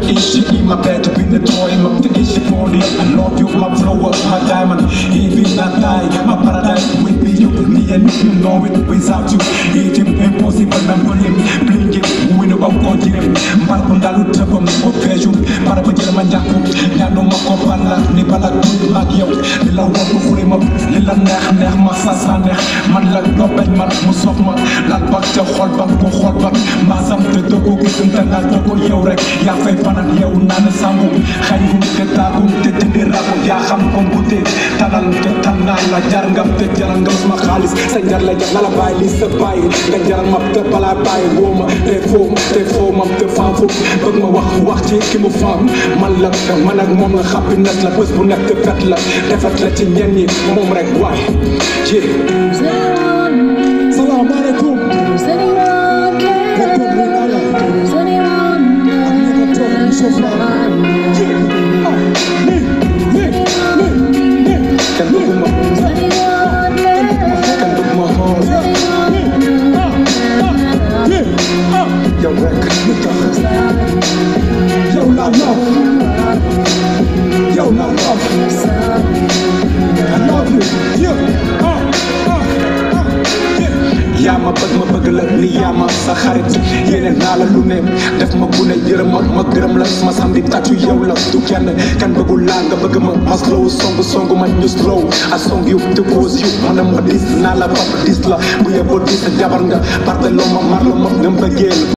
easy in my bed Been the toy, I'm the easy for it I love you, my flower, my diamond Even not die, my paradise with you Me and you know it without you It is impossible, remember him Bling it, win about continent Mbara ko ndalu tëbam ko peeju Mbara ko jël ma njàkku ñaanu ma ko balla Ni bala kuy mag yow Li la war ko xuri ma Li la neex neex ma sa sa neex Man la doo bañ ma mu sof ma Lal bak ca xol bak ko xol bak Maasam te doo ko gisum te ngal doo ko yow rek Yaa fay fanaan yow naan sangu Xañ gum te taagum te tëddi ragu Yaa xam ko mbute Tanal te tannaa la jar ngam te jaral nga ma xaalis sa njar la jar na la bàyyi li sa bàyyi nga jaral ma te balaa bàyyi woo ma te foo ma te foo ma te faam foofu bëgg ma wax wax ci ki mu faam man la man ak moom la happiness la bés bu nekk fet la defet la ci ñenn ñi moom rek waay ji salaamaaleykum Docteur Winala ak ñi ko toog ñu sofra ji ah ni ni ni ni kenn bëgg ma kenn bëgg ma xool yow rek lu tax yow laa love yow laa love I love you yeah ah ah ah yeah yaa ma bëgg ma bëgg la ni yaa ma sa xarit yéene naa la lu ne def ma bu ne yërëm ma ma gërëm la ma samedi tàccu yow la du kenn kan bëggul laa nga bëgg ma ma slow song song ma ñu slow a song yu te cause yu ma ne ma dis naa la papa dis la bu yeboo dis jabar nga parte loo ma mar la ma nga mbëggeel